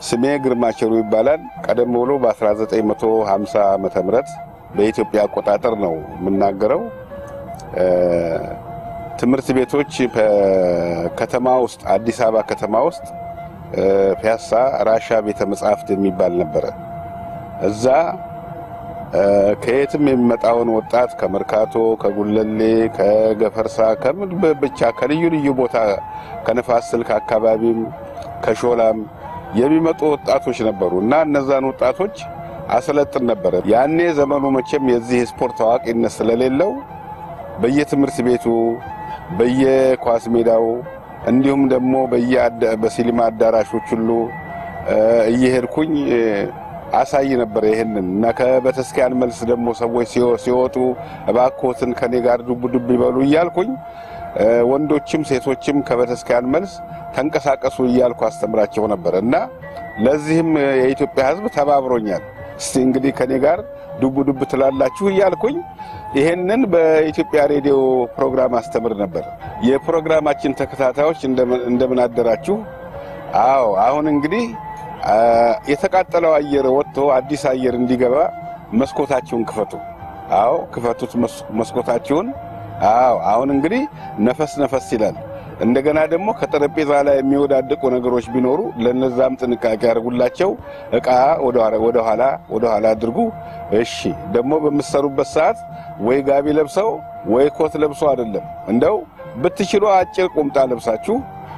ስሜ ግርማቸሩ ይባላል። ቀደም ብሎ በ1950 ዓመተ ምህረት በኢትዮጵያ አቆጣጠር ነው የምናገረው። ትምህርት ቤቶች ከተማ ውስጥ አዲስ አበባ ከተማ ውስጥ ፒያሳ ራሻ ቤተ መጻሕፍት የሚባል ነበረ። እዛ ከየትም የሚመጣውን ወጣት ከመርካቶ፣ ከጉለሌ፣ ከገፈርሳ ከምን ብቻ ከልዩ ልዩ ቦታ ከነፋስ ስልክ አካባቢም ከሾላም የሚመጡ ወጣቶች ነበሩ እና እነዛን ወጣቶች አሰለጥን ነበረ። ያኔ ዘመኑ መቼም የዚህ ስፖርት ታዋቂነት ስለሌለው በየትምህርት ቤቱ በየኳስ ሜዳው እንዲሁም ደግሞ በሲኒማ አዳራሾች ሁሉ እየሄድኩኝ አሳይ ነበር ይሄንን እና ከቤተክርስቲያን መልስ ደግሞ ሰዎች ሲወጡ እባክዎትን ከኔ ጋር ዱብ ዱብ ይበሉ እያልኩኝ ወንዶችም ሴቶችም ከቤተክርስቲያን መልስ ተንቀሳቀሱ እያልኩ አስተምራቸው ነበር እና ለዚህም የኢትዮጵያ ሕዝብ ተባብሮኛል። እስቲ እንግዲህ ከኔ ጋር ዱብ ዱብ ትላላችሁ እያልኩኝ ይሄንን በኢትዮጵያ ሬዲዮ ፕሮግራም አስተምር ነበር። የፕሮግራማችን ተከታታዮች እንደምን አደራችሁ? አዎ አሁን እንግዲህ የተቃጠለው አየር ወጥቶ አዲስ አየር እንዲገባ መስኮታችሁን ክፈቱ። አዎ ክፈቱት መስኮታችሁን። አዎ አሁን እንግዲህ ነፈስ ነፈስ ይላል። እንደገና ደግሞ ከጠረጴዛ ላይ የሚወዳደቁ ነገሮች ቢኖሩ ለነዛም ጥንቃቄ ያደርጉላቸው። እቃ ወደ ኋላ ወደ ኋላ አድርጉ። እሺ ደግሞ በምትሰሩበት ሰዓት ወይ ጋቢ ለብሰው ወይ ኮት ለብሶ አይደለም፣ እንደው ብትችሉ አጭር ቁምጣ ለብሳችሁ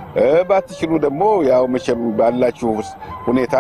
ባትችሉ ደግሞ ያው መቼም ባላችሁ ሁኔታ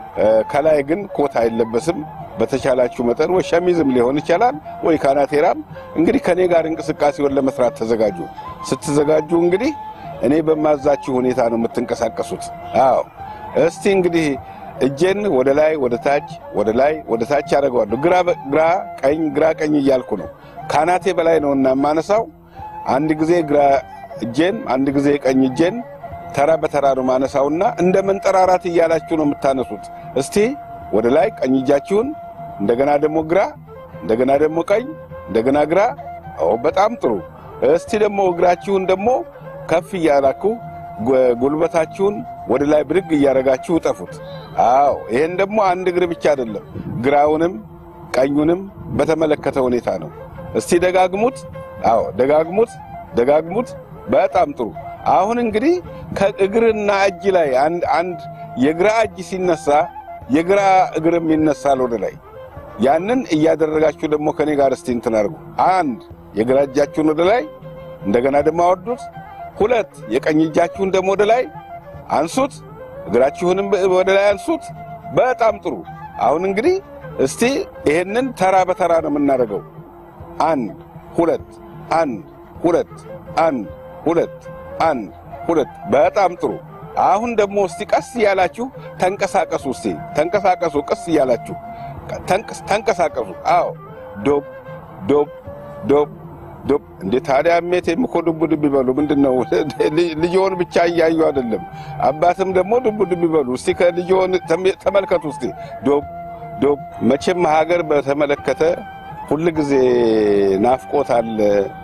ከላይ ግን ኮት አይለበስም። በተቻላችሁ መጠን ወይ ሸሚዝም ሊሆን ይችላል ወይ ካናቴራም። እንግዲህ ከኔ ጋር እንቅስቃሴውን ለመስራት ተዘጋጁ። ስትዘጋጁ እንግዲህ እኔ በማዛችሁ ሁኔታ ነው የምትንቀሳቀሱት። አዎ እስቲ እንግዲህ እጄን ወደ ላይ ወደ ታች ወደ ላይ ወደ ታች አደርገዋለሁ። ግራ ግራ ቀኝ ግራ ቀኝ እያልኩ ነው። ካናቴ በላይ ነውና የማነሳው አንድ ጊዜ ግራ እጄን አንድ ጊዜ ቀኝ እጄን ተራ በተራ ነው ማነሳውና እንደ መንጠራራት እያላችሁ ነው የምታነሱት። እስቲ ወደ ላይ ቀኝ እጃችሁን፣ እንደገና ደግሞ ግራ፣ እንደገና ደግሞ ቀኝ፣ እንደገና ግራ። ኦ በጣም ጥሩ። እስቲ ደግሞ እግራችሁን ደግሞ ከፍ እያላችሁ ጉልበታችሁን ወደ ላይ ብድግ እያደረጋችሁ እጠፉት። አዎ ይሄን ደግሞ አንድ እግር ብቻ አይደለም፣ ግራውንም ቀኙንም በተመለከተ ሁኔታ ነው። እስቲ ደጋግሙት። አዎ ደጋግሙት፣ ደጋግሙት። በጣም ጥሩ። አሁን እንግዲህ ከእግርና እጅ ላይ አንድ አንድ የግራ እጅ ሲነሳ የግራ እግርም ይነሳል ወደ ላይ። ያንን እያደረጋችሁ ደግሞ ከኔ ጋር እስቲ እንትን አድርጉ። አንድ የግራ እጃችሁን ወደ ላይ እንደገና ደግሞ አወርዱት። ሁለት የቀኝ እጃችሁን ደግሞ ወደ ላይ አንሱት። እግራችሁንም ወደ ላይ አንሱት። በጣም ጥሩ። አሁን እንግዲህ እስቲ ይሄንን ተራ በተራ ነው የምናደርገው። አንድ ሁለት፣ አንድ ሁለት፣ አንድ ሁለት አንድ ሁለት። በጣም ጥሩ። አሁን ደግሞ እስቲ ቀስ እያላችሁ ተንቀሳቀሱ። እስቲ ተንቀሳቀሱ፣ ቀስ እያላችሁ ተንቀሳቀሱ። አዎ ዶብ ዶብ ዶብ ዶብ። እንዴ ታዲያ ሜቴም እኮ ዱብ ዱብ ይበሉ። ምንድን ነው ልጅዎን ብቻ እያዩ አይደለም፣ አባትም ደግሞ ዱብ ዱብ ይበሉ። እስቲ ከልጅዎን ተመልከቱ። እስቲ ዶብ ዶብ። መቼም ሀገር በተመለከተ ሁልጊዜ ናፍቆት አለ።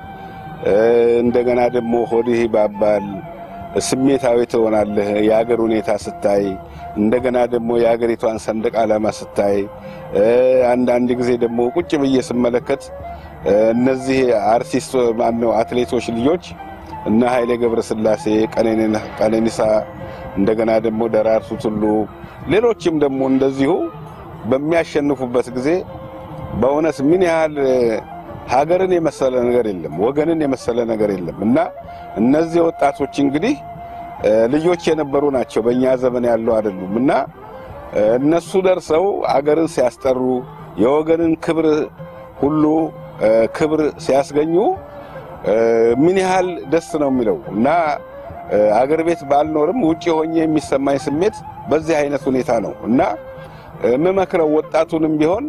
እንደገና ደግሞ ሆድህ ይባባል፣ ስሜታዊ ትሆናለህ የሀገር ሁኔታ ስታይ። እንደገና ደግሞ የሀገሪቷን ሰንደቅ ዓላማ ስታይ፣ አንዳንድ ጊዜ ደግሞ ቁጭ ብዬ ስመለከት እነዚህ አርቲስት ማነው አትሌቶች ልጆች እነ ኃይሌ ገብረስላሴ፣ ቀነኒሳ፣ እንደገና ደግሞ ደራርቱ ቱሉ፣ ሌሎችም ደግሞ እንደዚሁ በሚያሸንፉበት ጊዜ በእውነት ምን ያህል ሀገርን የመሰለ ነገር የለም፣ ወገንን የመሰለ ነገር የለም። እና እነዚህ ወጣቶች እንግዲህ ልጆች የነበሩ ናቸው፣ በእኛ ዘመን ያሉ አይደሉም። እና እነሱ ደርሰው አገርን ሲያስጠሩ የወገንን ክብር ሁሉ ክብር ሲያስገኙ ምን ያህል ደስ ነው የሚለው እና አገር ቤት ባልኖርም ውጭ ሆኜ የሚሰማኝ ስሜት በዚህ አይነት ሁኔታ ነው እና የምመክረው ወጣቱንም ቢሆን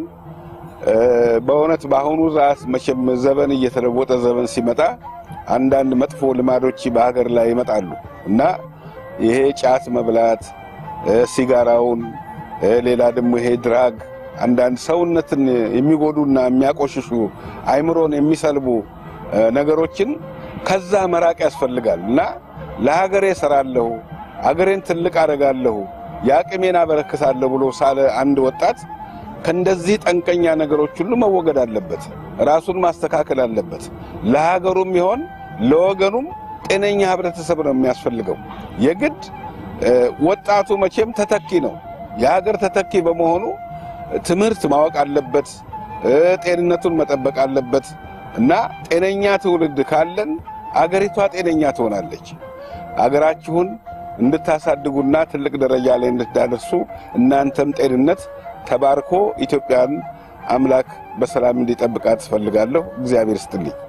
በእውነት በአሁኑ ሰዓት መቼም ዘመን እየተለወጠ ዘመን ሲመጣ አንዳንድ መጥፎ ልማዶች በሀገር ላይ ይመጣሉ እና ይሄ ጫት መብላት፣ ሲጋራውን፣ ሌላ ደግሞ ይሄ ድራግ፣ አንዳንድ ሰውነትን የሚጎዱና የሚያቆሽሹ አይምሮን የሚሰልቡ ነገሮችን ከዛ መራቅ ያስፈልጋል እና ለሀገሬ እሰራለሁ፣ አገሬን ትልቅ አደርጋለሁ፣ የአቅሜን አበረክታለሁ ብሎ ሳለ አንድ ወጣት ከእንደዚህ ጠንቀኛ ነገሮች ሁሉ መወገድ አለበት። ራሱን ማስተካከል አለበት። ለሀገሩም ይሆን ለወገኑም ጤነኛ ህብረተሰብ ነው የሚያስፈልገው። የግድ ወጣቱ መቼም ተተኪ ነው፣ የሀገር ተተኪ በመሆኑ ትምህርት ማወቅ አለበት፣ ጤንነቱን መጠበቅ አለበት እና ጤነኛ ትውልድ ካለን አገሪቷ ጤነኛ ትሆናለች። አገራችሁን እንድታሳድጉና ትልቅ ደረጃ ላይ እንድታደርሱ እናንተም ጤንነት ተባርኮ ኢትዮጵያን አምላክ በሰላም እንዲጠብቃት ትፈልጋለሁ። እግዚአብሔር ይስጥልኝ።